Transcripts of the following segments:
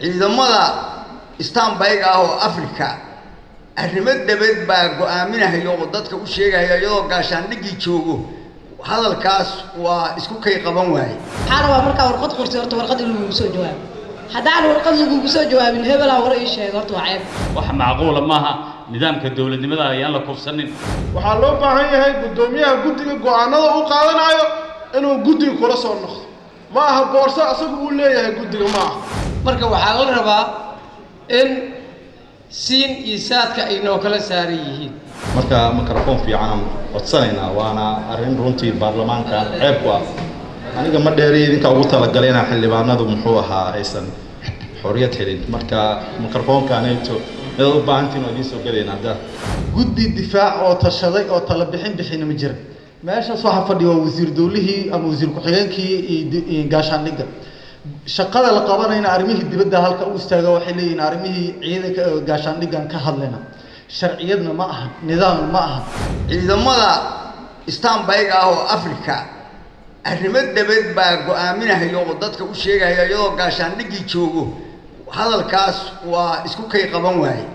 ciidamada stanbayga ah oo africa arrimo dabad baa go-aaminahayo oo dadka u sheegaya iyadoo gaashaandhiggii joogo hadalkaas waa isku kay qaban waaye waxaa rabaa markaa warqad qortay horta warqad in lagugu soo jawaabo haddaan warqad lagugu soo jawaabin hebelaa war ii sheega horta waa ceeb wax macquula maaha nidaamka dowladnimada ayaan la kufsanin waxaa loo baahan yahay guddoomiyaha guddiga go-aanada u qaadanayo inuu guddiga kula soo noqdo ma aha boorso asagu uu leeyahay guddiga ma aha marka waxaa la rabaa in siin iyo saadka ay noo kala saaran yihiin marka mikrofon fiicanaan codsanaynaa waana arrin runtii baarlamaanka ceeb ku ah aniga ma dheeri idinka ugu talagalay inaa xildhibaanadu muxuu ahaa aysan xorriyad helin marka mikrofoonkaanayto midaad u baahantiin waa idiin soo gelayn hadda guddi difaac oo tashaday oo tala bixin bixina ma jira meeshaas waxaa fadhiya waa wasiir dowlihii ama wasiir ku-xigeenkii iyo gaashaandhigga shaqada la qabanayna arrimihii dibadda halka u istaaga waxay leeyihiin arrimihii ciidanka gaashaandhiggan ka hadlayna sharciyadna ma aha nidaamna ma aha ciidamada stanbayga ah oo africa arrimo dabad baa go-aaminahayo oo dadka u sheegaya iyadoo gaashaandhiggii joogo hadalkaas waa isku kay qaban waaye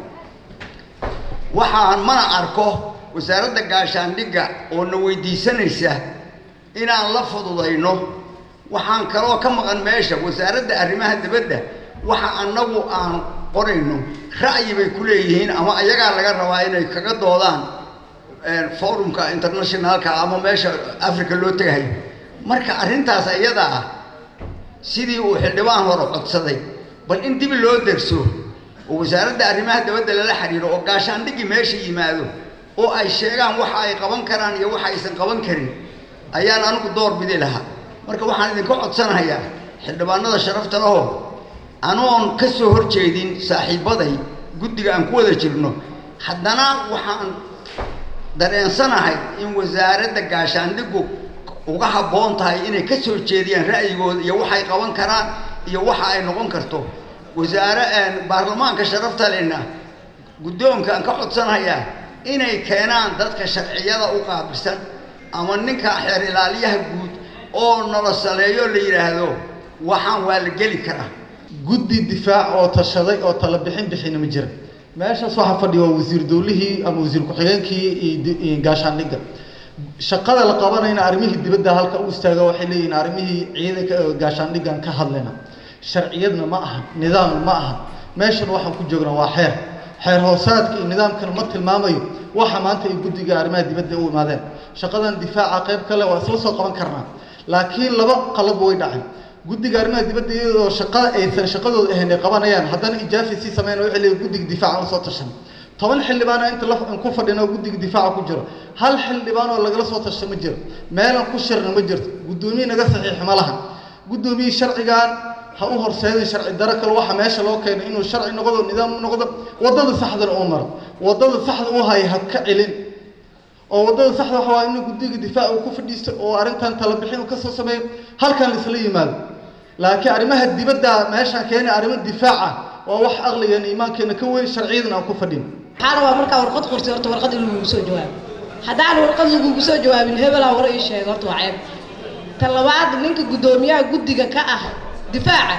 waxaan mana arko wasaaradda gaashaandhigga oo na weydiisanaysa inaan la fududayno waxaan kaloo ka maqan meesha wasaaradda arrimaha dibadda waxa annagu aan qorayno ra'yi bay ku leeyihiin ama ayagaa laga rabaa inay kaga doodaan forumka internationalka ama meesha africa loo tegahayo marka arrintaas iyada ah sidii uu xildhibaan hore codsaday bal in dib loo derso oo wasaaradda arrimaha dibadda lala xiriiro oo gaashaandhiggii meesha yimaado oo ay sheegaan waxa ay qaban karaan iyo waxa aysan qaban karin ayaan anigu door bidi lahaa marka waxaan idinka codsanayaa xildhibaanada sharafta lahoo anoon ka soo hor jeedin saaxiibbaday guddiga aan ku wada jirno haddana waxaan dareensanahay in wasaaradda gaashaandhiggu uga habboon tahay inay ka soo jeediyaan ra'yigooda iyo waxay qaban karaan iyo waxa ay noqon karto wasaare baarlamaanka sharafta lena guddoonka aan ka codsanayaa inay keenaan dadka sharciyada u qaabilsan ama ninka xeer ilaaliyaha guud oo nala saleeyo la yidhaahdo waxaan waa la geli karaa guddi difaac oo tashaday oo tala bixin bixina ma jira meeshaas waxaa fadhiya waa wasiir dowlihii ama wasiir ku-xigeenkii iyo gaashaandhigga shaqada la qabanayna arrimihii dibadda halka u istaaga waxay leeyihiin arrimihii ciidanka gaashaandhiggan ka hadlayna sharciyadna ma aha nidaamna ma aha meeshan waxaan ku joognaa waa xeer xeer hoosaadka iyo nidaamkana ma tilmaamayo waxa maanta ay guddiga arrimaha dibadda u imaadeen shaqadan difaaca qayb kale waa isla soo qaban karnaa laakiin laba qalab way dhacay guddiga arrimaha dibadda iyadoo shaqada aysan shaqadooda ahayn ay qabanayaan haddana ijaafi sii sameyn waxay leeyihin guddiga difaaca usoo tashan toban xildhibaana inta la ku fadhina guddiga difaaca ku jiro hal xildhibaan oo lagala soo tasha ma jiro meelan ku shirna ma jirto guddoomiye naga saxiix ma lahan guddoomiyihii sharcigan ha u horseedin sharci daro kale waxa meesha loo keenay inuu sharci noqdo nidaam noqdo waddada saxdana uu maro waddada saxda u haya ha ka celin oo waddada saxda waxa waa inuu guddiga difaaca uu ku fadhiisto oo arrintan tala bixin uu ka soo sameeyo halkan laisla yimaado laakiin arrimaha dibadda meeshaan keenay arrimo difaaca waa wax aqligeena iimaankeena ka weyn sharciyadan aan ku fadhin waxaa rabaa markaa warqad qortay horta warqad in lagugu soo jawaabo haddaan warqad lagugu soo jawaabin hebelaa war ii sheega horta waa ceeb ta labaad ninka guddoomiyaha guddiga ka ah difaaca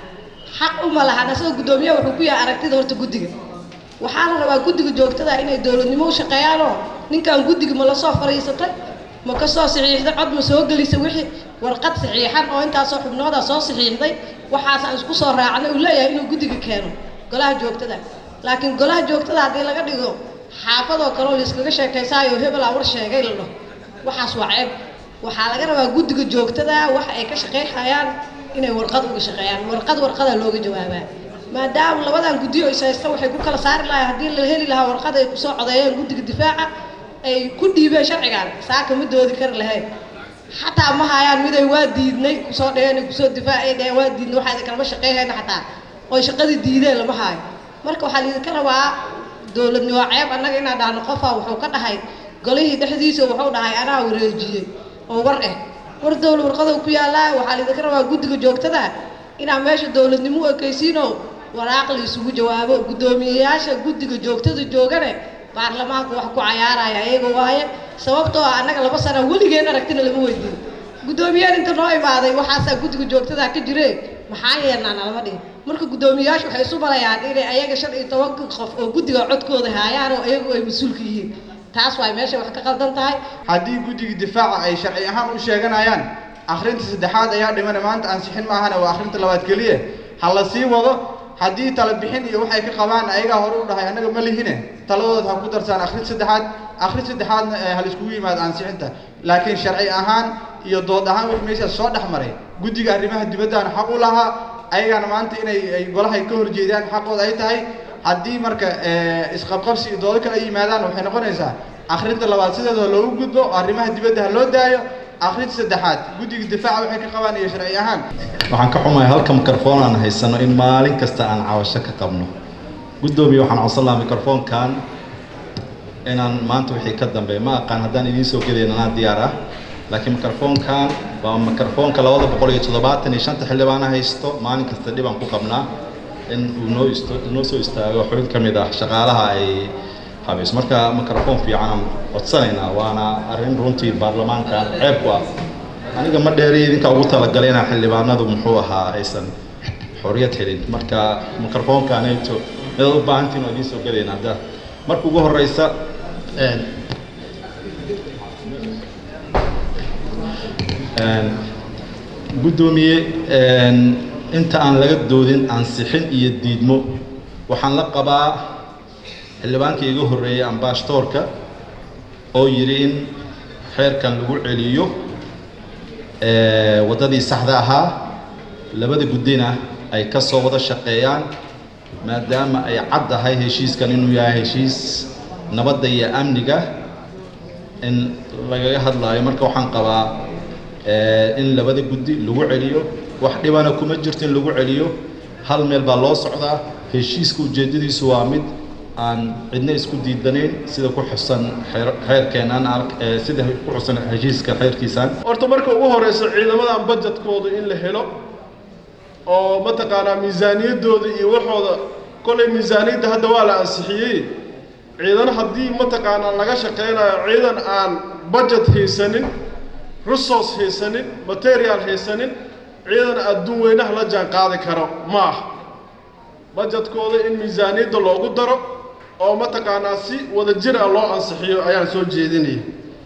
xaq uma lahan asagoo guddoomiyaha wuxuu ku yahay aragtida horta guddiga waxaa la rabaa guddiga joogtada inay dowladnimo u shaqeeyaanoo ninkan guddiga ma la soo fadhiisatay ma ka soo saxiixday cod ma soo gelisay wixii warqad saxiixan oo intaasoo xubnooda soo saxiixday waxaasaan isku soo raacnay uu leeyahay inuu guddiga keeno golaha joogtada laakiin golaha joogtada haddii laga dhigo xaafadoo kaleo layskaga sheekaysaayo hebelaa war sheegay la dhaho waxaas waa ceeb waxaa laga rabaa guddiga joogtada waxa ay ka shaqayhayaan inay warqad uga shaqeeyaan warqad warqadaa looga jawaabaa maadaama labadan guddiyo is haysta waxay ku kala saari lahay haddii la heli lahaa warqad ay kusoo codeeyeen guddiga difaaca ay ku dhiibeen sharcigan saaka ma doodi kari lahayn xataa ma hayaan miday waa diidnay kusoo dheheen kusoo difaacay dheheen waa diidnay waxaa idin kalama shaqeyhayna xataa oy shaqadii diideen lama haayo marka waxaa laidinka rabaa dowladnimo ceeb annaga inaan dhahno qofaa wuxuu ka dhahay golihii dhexdiisa wuxuu dhahay anaa wareejiyey oo war eh war dowla warqadow ku yaallaa waxaa laidinka rabaa guddiga joogtada inaa meesha dowladnimo u ekaysiinoo waraaq la isugu jawaabo guddoomiyeyaasha guddiga joogtada joogane baarlamaanku wax ku cayaaraya ayaga waaye sababtoo ah annaga laba sana weligeen aragtina lama weydiin guddoomiyeen inta noo imaaday waxaasaa guddiga joogtada ka jire maxaa yeelnaa nalama dhihin marka guddoomiyayaashu waxay isu malayaan inay ayaga shan iyo tobanka qof oo guddiga codkooda haayaan oo ayagu ay mas-uulka yihiin taas waay meesha wax ka qaldan tahay haddii guddiga difaaca ay sharci ahaan u sheeganayaan akhrinta saddexaad ayaa dhimana maanta ansixin maahane waa akhrinta labaad keliya ha la sii wado haddii tala bixin iyo waxay ka qabaan ayagaa hore u dhahay annaga ma lihine taladooda ha ku darsaan akhrin saddexaad akhrin saddexaadna ha laiskugu yimaado ansixinta laakiin sharci ahaan iyo dood ahaan wix meeshaas soo dhex maray guddiga arrimaha dibaddaana xaq u lahaa ayagaana maanta inay ay golahay ka horjeedaan xaqooda ay tahay haddii marka isqabqabsi iyo doodo kale ay yimaadaan waxay noqonaysaa akhrinta labaad sideeda loogu gudbo arrimaha dibadda ha loo daayo akhrinta saddexaad guddiga difaaca waxay ka qabaan iyo sharci ahaan waxaan ka xumahay halka microphone aan haysano in maalin kasta aan cabasho ka qabno guddoomiye waxaan codsan lahaa microphone-kan inaan maanta wixii ka dambeeya ma aqaan haddaan idiin soo gelayn anaa diyaar ah laakiin microphone-kan waa microphone-ka labada boqol iyo toddobaatan iyo shanta xildhibaana haysto maalin kasta dhib aan ku qabnaa in uu noo isto noo soo istaago xubin ka mid ah shaqaalaha ay habayso marka microphone fiican aan codsanaynaa waana arrin runtii baarlamaanka ceeb ku ah aniga ma dheeri idinka ugu talagalay inaa xildhibaanadu muxuu ahaa aysan xorriyad helin marka microphone-kaanayto midaad u baahantiin oo idiin soo gelayna hadda marka ugu horeysa guddoomiye inta aan laga doodin ansixin iyo diidmo waxaan la qabaa xildhibaankii iga horreeyey ambaashtoorka oo yidhi in xeerkan lagu celiyo waddadii saxda ahaa labada guddina ay ka soo wada shaqeeyaan maadaama ay cad tahay heshiiskan inuu yahay heshiis nabadda iyo amniga in lagaga hadlaayo marka waxaan qabaa in labada guddi lagu celiyo wax dhibana kuma jirto in lagu celiyo hal meel baa loo socdaa heshiiska ujeeddadiisu waa mid aan cidna isku diidanayn sida ku xusan xeerkeenan sida ku xusan heshiiska xeerkiisaan horta marka ugu horeysa ciidamadan budgetkooda in la helo oo mataqaanaa miisaaniyaddooda iyo waxooda kolay miisaaniyadda hadda waa la ansixiyey ciidan haddii mataqaanaa laga shaqeynayo ciidan aan budget haysanin resource haysanin material haysanin ciidan adduun weynaha la jaan qaadi karo ma ah budgetkooda in miisaaniyadda loogu daro oo mataqaanaa si wada jir ah loo ansixiyo ayaan soo jeedinaya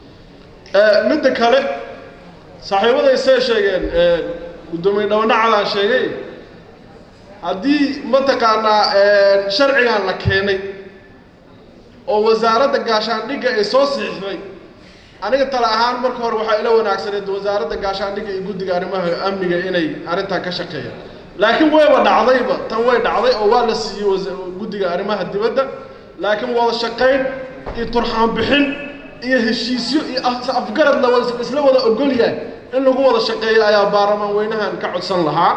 midda kale saaxiibaday see sheegeen guddoomiye dhabanacadaan sheegay haddii mataqaanaa sharcigan la keenay oo wasaaradda gaashaandhigga ay soo siixday aniga tale ahaan marka hore waxaa ila wanaagsaneed wasaaradda gaashaandhigga iyo guddiga arrimaha amniga inay arrintan ka shaqeeyaan laakiin wayba dhacdayba tan way dhacday oo waa la siiyey guddiga arrimaha dibadda laakiin wada shaqayn iyo turxaan bixin iyo heshiisyo iyo afgarad la wada isla wada ogol yahay in lagu wada shaqeeyo ayaa baarlamaan weynahan ka codsan lahaa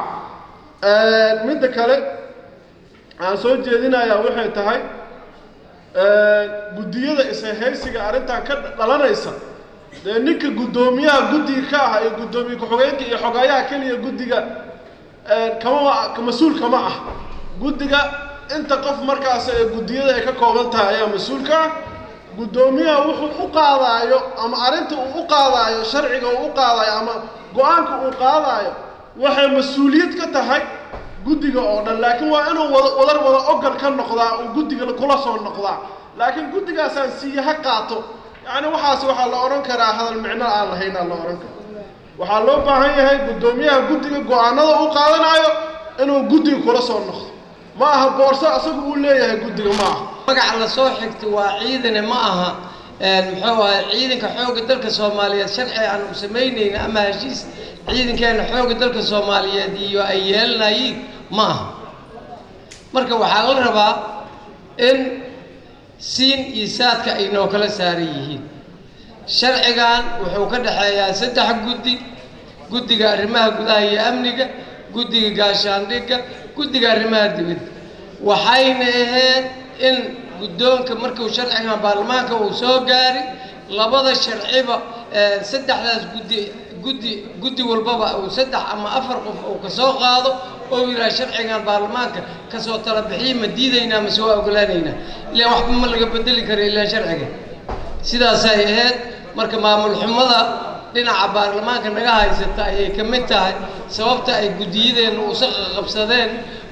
midda kale aan soo jeedinayaa waxay tahay guddiyada ishaysiga arrintan ka dhalanaysa dee ninka guddoomiyaha guddiga ka ah iyo guddoomiye ku-xigeenka iyo xogayaha keliya guddiga kama mas-uul kama ah guddiga inta qof markaas ee guddiyada ay ka kooban tahay ayaa mas-uulka ah guddoomiyaha wuxuu u qaadaayo ama arrinta uu u qaadaayo sharciga uu u qaadaayo ama go-aanka uu qaadaayo waxay mas-uuliyad ka tahay guddiga oo dhan laakiin waa inuu wada wadar wada ogal ka noqdaa uu guddiga kula soo noqdaa laakiin guddigaasaan siiye ha qaato yacni waxaas waxaa la odhan karaa hadal micno aan lahayn aa la odhan kara waxaa loo baahan yahay guddoomiyaha guddiga go-aanada u qaadanayo inuu guddiga kula soo noqdo ma aha boorso asagu uu leeyahay guddiga ma aha magaca la soo xigta waa ciidane ma aha muxuu ahay ciidanka xoogga dalka soomaaliyeed sharci aan u samaynayna ama heshiis ciidankeena xoogga dalka soomaaliyeed iyo ay yeelanayiin ma aha marka waxaa la rabaa in siin iyo saadka ay noo kala saaran yihiin sharcigan wuxuu ka dhexeeyaa saddex guddi guddiga arrimaha gudaha iyo amniga guddiga gaashaandhigga guddiga arrimaha dibadda waxayna ahayd in guddoonka markuu sharcigan baarlamaanka uu soo gaari labada sharciba saddexdaas guddi guddi guddi walbaba uu saddex ama afar qof uu ka soo qaado oo yidhaha sharcigan baarlamaanka kasoo tala bixiya ma diidaynaa mase waa ogolaanaynaa ilaan waxba ma laga bedeli karo ilaan sharciga sidaasay ahayd marka maamul xumada dhinaca baarlamaanka naga haysata ayay ka mid tahay sababta ay guddiyadeenna usaqa qabsadeen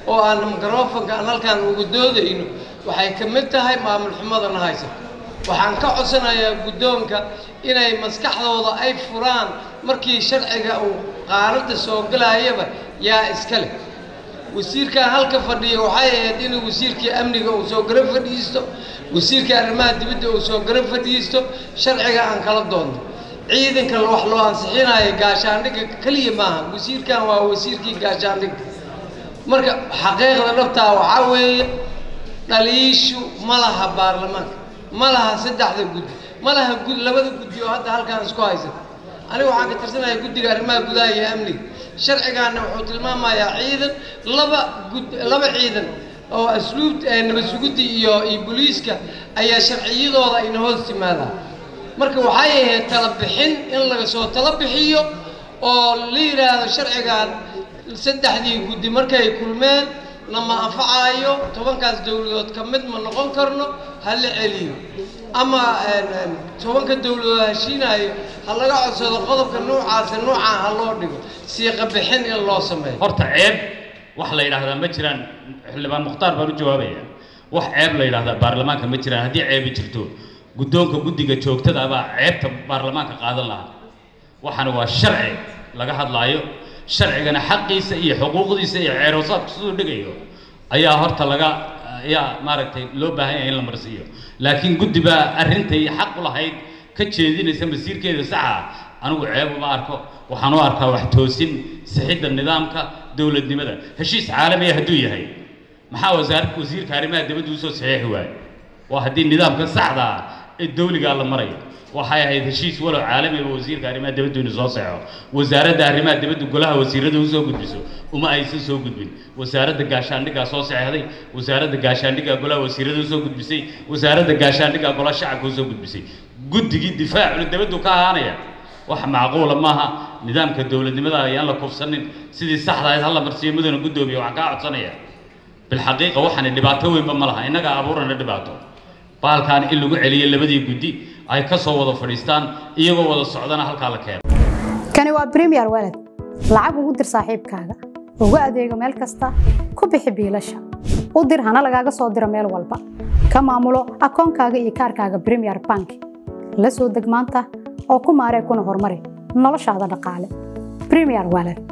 oo aan mikrofonka aan halkaan ugu doodayno waxay ka mid tahay maamul xumadana haysato waxaan ka codsanayaa guddoonka inay maskaxdooda ay furaan markii sharciga uu qaanada soo galayaba yaa iska leh wasiirkan halka fadhiya waxay ahayd inuu wasiirkii amniga uu soo gara fadhiisto wasiirkii arrimaha dibadda uu soo gara fadhiisto sharciga aan kala doonno ciidanka wax loo ansixinayo gaashaandhigga keliya maaha wasiirkan waa wasiirkii gaashaandhigga marka xaqiiqda dhabtaa waxaa weeye dhaliishu ma laha baarlamaanka ma laha saddexda guddi ma laha gud labada guddi oo hadda halkaan isku haysata aniga waxaan ka tirsanayaa guddiga arrimaha gudaha iyo amniga sharcigaana wuxuu tilmaamayaa ciidan laba gud laba ciidan oo asluub nabad suguddi iyo iyo booliiska ayaa sharciyadooda ayna hoos timaadaan marka waxay ahayd tala bixin in laga soo tala bixiyo oo la yidhaahdo sharcigan saddexdii guddi markay kulmeen nama anfacaayo tobankaas dowladood ka mid ma noqon karno ha la celiyo ama tobanka dowladood heshiinayo ha laga codsado qodobka noocaasi noocaa ha loo dhigo siiqa bixin in loo sameeyo horta ceeb wax la yidhaahdaa ma jiraan xildhibaan mukhtaar baan u jawaabaya wax ceeb la yidhaahdaa baarlamaanka ma jiraan haddii ceebi jirto guddoonka guddiga joogtada baa ceebta baarlamaanka qaadan lahaa waxaana waa sharci laga hadlaayo sharcigana xaqiisa iyo xuquuqdiisa iyo ceeroosaadku siduu dhigayo ayaa horta laga ayaa maaragtay loo baahan yahay in la marsiiyo laakiin guddi baa arrintay xaq u lahayd ka jeedinaysa masiirkeeda saxa anigu ceeb uma arko waxaan u arkaa wax toosin sixidda nidaamka dowladnimada heshiis caalamiya hadduu yahay maxaa wasaar wasiirka arrimaha dibadda usoo saxiixi waaye waa haddii nidaamka saxda ah ee dawligaa la marayo waxay ahayd heshiis walow caalamiba wasiirka arrimaha dibaddu inuu soo saxo wasaaradda arrimaha dibaddu golaha wasiirada u soo gudbiso uma aysan soo gudbin wasaaradda gaashaandhiggaa soo saxeexday wasaaradda gaashaandhiggaa golaha wasiirada u soo gudbisay wasaaradda gaashaandhiggaa golaha shacabka u soo gudbisay guddigii difaacuna dibaddu ka ahaanaya wax macquula maaha nidaamka dowladnimada ayaan la kufsanin sidii saxda ahayd hala marsiiyo mudana guddoomiya waxaan kaa codsanaya bilxaqiiqa waxaana dhibaato weynba ma laha innagaa abuurana dhibaato baalkaan in lagu celiyo labadii guddi ay ka soo wada fadhiistaan iyagoo wada socdana halkaa la keeno kani waa premier walad lacag ugu dir saaxiibkaaga ugu adeego meel kasta ku bixi biilasha u dir hana lagaaga soo diro meel walba ka maamulo akoonkaaga iyo kaarkaaga premier bank la soo deg maanta oo ku maaree kuna horumari noloshaada dhaqaale premier walad